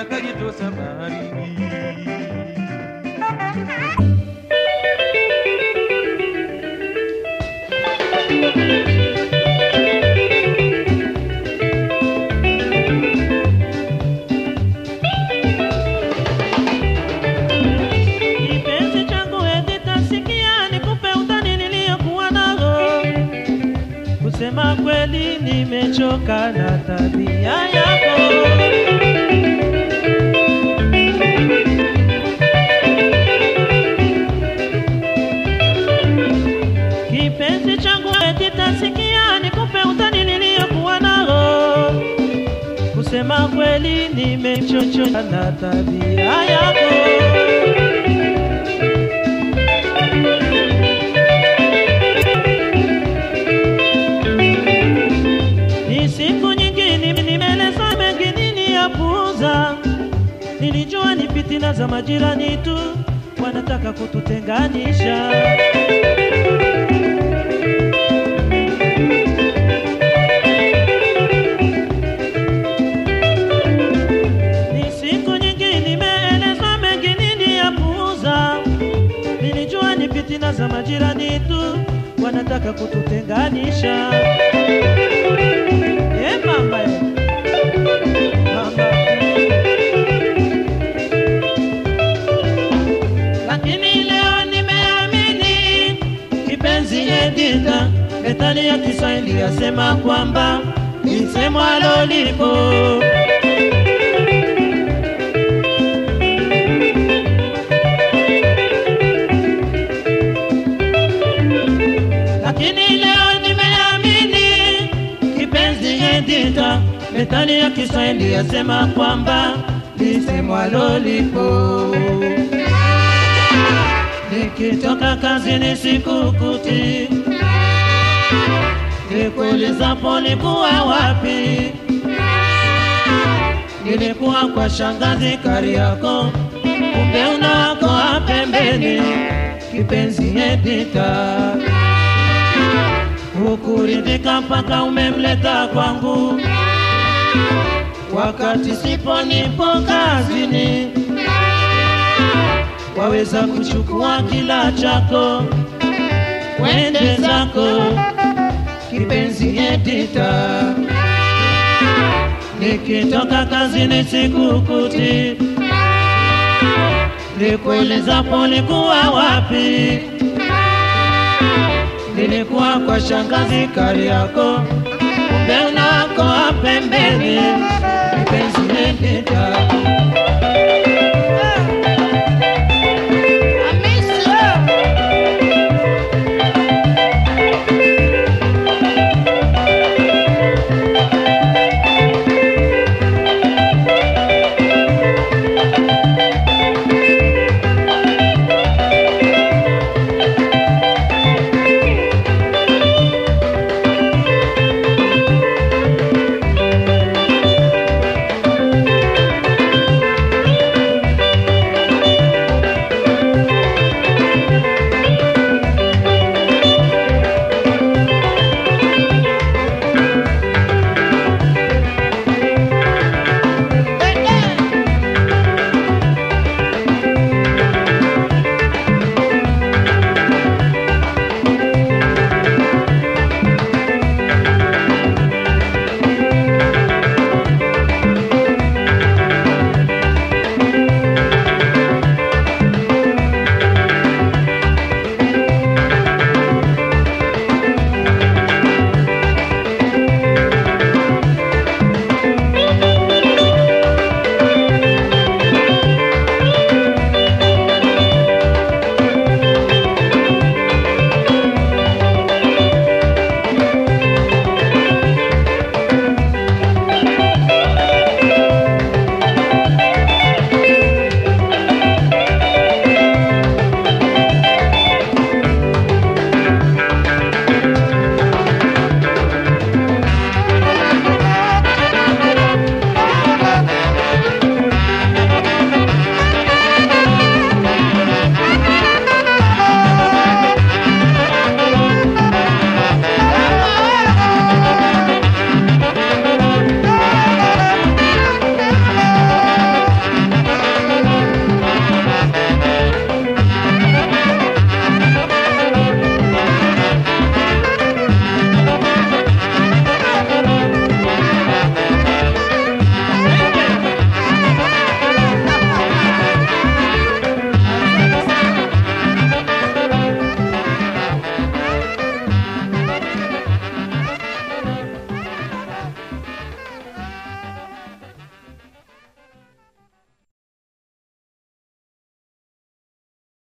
nikajitosa baharini. Kipenzi changu eti tasikia nikupe utani niliyokuwa nao. Kusema kweli nimechoka na tabia yako. Kipenzi changu eti tasikia nikupe utani niliyokuwa nao. Kusema kweli nimechoka na tabia yako. Ni siku nyingi nimi nimeleza mengi nini ya puuza. Nilijua ni fitina za majirani tu wanataka kututenganisha. Ni siku nyingi nimeelezwa mengi nini ya puuza. Nilijua ni fitina za majirani tu wanataka kututenganisha. Eh, mama eh. Mama. Lakini leo nimeamini kipenzi Edita, methali ya Kiswahili yasema kwamba lisemwalo lipo. Lakini leo nimeamini kipenzi Edita, methali ya Kiswahili yasema kwamba lisemwalo lipo. Nikitoka kazini sikukuti, nikuulizapo nikuwa wapi, nilikuwa kwa shangazi Kariako, kumbe unakoa pembeni, kipenzi Edita, hukuridhika mpaka umemleta kwangu, wakati sipo nipo kazini waweza kuchukua kila chako wende zako, kipenzi Edita. Nikitoka kazini sikukuti, nikuulizapo nikuwa wapi, nilikuwa kwa shangazi Kariako, kumbe unako pembeni, kipenzi Edita.